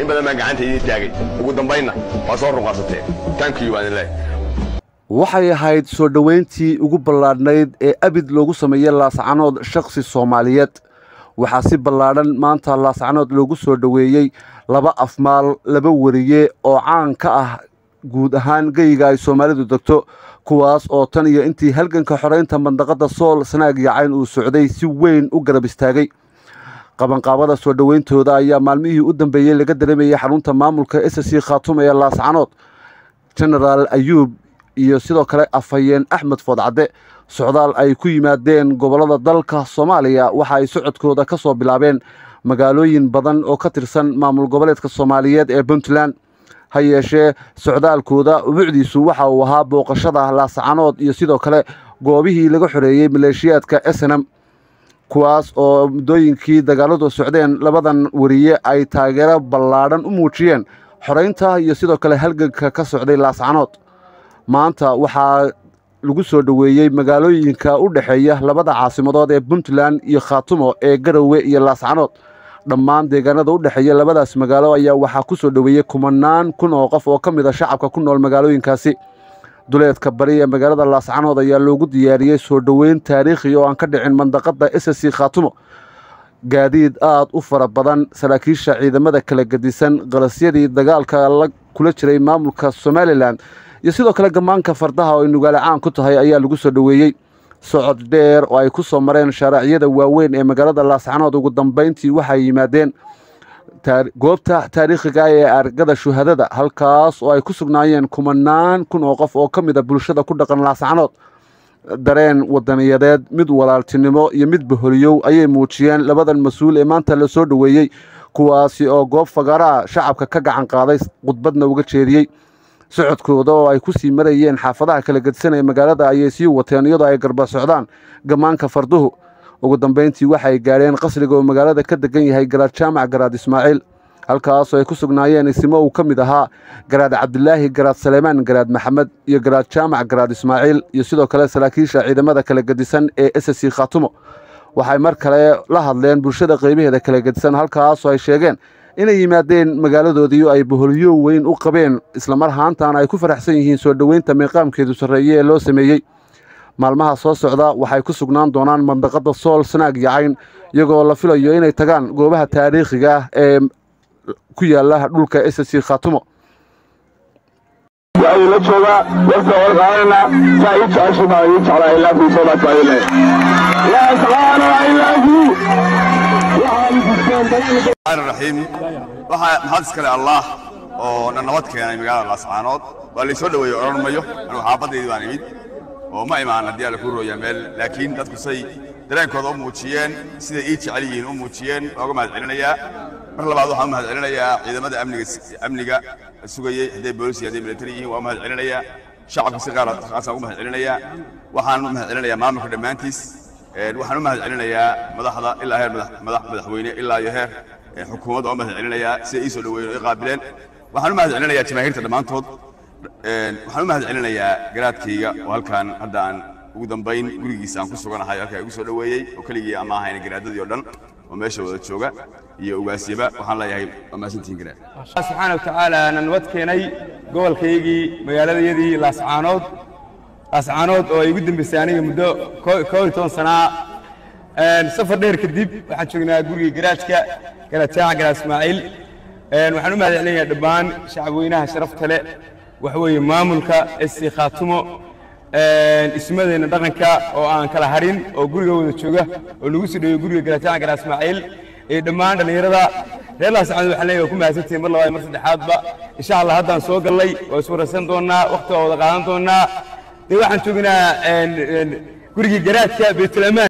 in badan baan gacanta idiin taagay ugu dambaynna waa soo runqasateen tankiyu baan idin leeyahay waxay ahayd soo dhoweyntii ugu ballaadhnayd ee abid loogu sameeyey laascanood shakhsi soomaaliyeed waxaa si ballaadhan maanta laascanood loogu soo dhoweeyey laba afmaal laba weriye oo caan ka ah guud ahaan geyiga ay soomaalidu degto kuwaas oo tan iyo intii halganka xoraynta mandaqadda sool sanaag iyo cayn uu socday si weyn u garab istaagay qabanqaabada soo dhoweyntooda ayaa maalmihii u dambeeyey laga dareemayay xarunta maamulka s c khaatum ee laascanood genaraal ayuub iyo sidoo kale afhayeen axmed foodcadde socdaal ay ku yimaadeen gobollada dalka soomaaliya waxa ay socodkooda ka soo bilaabeen magaalooyin badan oo ka tirsan maamul goboleedka soomaaliyeed ee puntland ha yeeshee socdaalkooda ubucdiisu waxa uu ahaa booqashada laascanood iyo sidoo kale goobihii laga xoreeyey maleeshiyaadka snm kuwaas oo muddooyinkii dagaaladu socdeen labadan weriye ay taageero ballaadhan u muujiyeen xoraynta iyo sidoo kale halganka ka socday laascanood maanta waxaa lagu soo dhoweeyey magaalooyinka u dhexeeya labada caasimadood ee puntland iyo khaatumo ee garowe iyo laascanood dhammaan deegaanada u dhexeeya labadaas magaalo ayaa waxaa ku soo dhoweeyey kumanaan kun oo qof oo ka mid a shacabka ku nool magaalooyinkaasi duleedka bari ee magaalada laascanood ayaa loogu diyaariyey soo dhoweyn taariikhi oo aan ka dhicin mandaqadda s c khaatumo gaadiid aad u fara badan saraakiisha ciidamada kala gedisan qalasyadii dagaalka la kula jiray maamulka somalilan iyo sidoo kale gammaanka fardaha oo ay nugaale caan ku tahay ayaa lagu soo dhoweeyey socod dheer oo ay ku soo mareen shaaraaciyada waaweyn ee magaalada laascanood ugu dambayntii waxay yimaadeen goobta taariikhiga ee argada shuhadada halkaas oo ay ku sugnaayeen kumanaan kun oo qof oo ka mid a bulshada ku dhaqan laascanood dareen wadaniyadeed mid walaaltinimo iyo mid baholiyow ayay muujiyeen labadan mas-uul ee maanta la soo dhoweeyey kuwaasi oo goob fagaraha shacabka ka gacan qaaday khudbadna uga jeediyey socodkooda oo ay ku sii marayeen xaafadaha kala gedisan ee magaalada ayay sii wateen iyadoo ay garba socdaan gammaanka farduhu ugu dambayntii waxay gaadheen qasriga oo magaalada ka degan yahay garaad jaamac garaad ismaaciil halkaasoo ay ku sugnaayeen isimo uu ka mid ahaa garaad cabdilaahi garaad saleymaan garaad maxamed iyo garaad jaamac garaad ismaaciil iyo sidoo kale saraakiisha ciidamada kala gedisan ee s c khaatumo waxay mar kale la hadleen bulshada qeybaheeda kala gedisan halkaasoo ay sheegeen inay yimaadeen magaaladoodii ay boholyo weyn u qabeen islamar haantan ay ku faraxsan yihiin soo dhoweynta miiqaamkeedu sarreeye ee loo sameeyey maalmaha soo socda waxay ku sugnaan doonaan mandaqadda sool sanaag iyo cayn iyagoo la filayo inay tagaan goobaha taariikhiga ah ee ku yaala dhulka s c khaatumo waxay la joogaa warka warqaanana saa ii jeceshima ii jeclaa ilaa kuu soo dhaafaayle laa taqaano ilaa kuu raxiim waxaa maxad iskale allaah oo na nabad keenay magaalada laascaanood waa laysoo dhoweeyey odhan mayo anugu xaabaddaydii baan imid oo ma imaan haddii alla kuu rooyaa meel laakiin dadku say dareenkooda u muujiyeen siday ii jecel yihiin u muujiyeen ooga mahad celinayaa mar labaad waxaan u mahad celinayaa ciidamada amniga amniga sugayey hadday boolis iyo hadday militari yihiin waa u mahad celinayaa shacabka si qaar qaasaan ugu mahad celinayaa waxaan u mahad celinayaa maamulka dhammaantiis waxaan u mahad celinayaa madaxda ilaa heer madax madaxweyne ilaa iyo heer xukuumadda oo mahad celinayaa siday ii soo dhoweeyeen oo ii qaabileen waxaan u mahad celinayaa jamaahiirta dhammaantood waxaan u mahad celinayaa garaadkayga oo halkaan hadda aan ugu dambayn gurigiisa aan ku suganahay halkaa igu soo dhoweeyey oo keligii ama ahayn garaadadii oo dhan oo meesha wada jooga iyo ugaasyaba waxaan leeyahay waa mahadsantihiin garaad subxaana watacaala na nabad keenay gobolkaygii magaaladayadii laascaanood laascaanood oo ay ugu dambeysay aniga muddo koo iyo toban sanaa safar dheer kadib waxaan joognaa gurigii garaajka garaad jaaca garaad ismaaciil waxaan u mahad celinayaa dhammaan shacabweynaha sharafta leh waxa weeye maamulka sc khaatumo ismadeenna dhaqanka oo aan kala harin oo guriga wada jooga oo lagu soo dhoweyo guriga garaad jaaca garaad ismaaciil iyo dhammaan dhallinyarada reer laascaanood waxaan leeyahay waa ku mahadsantihiin mar labaad mar saddexaadba insha allah haddaan soo gallay waa iswaraysan doonnaa waqti waa wada qaadan doonnaa dee waxaan joognaa gurigii garaadka baytulamaan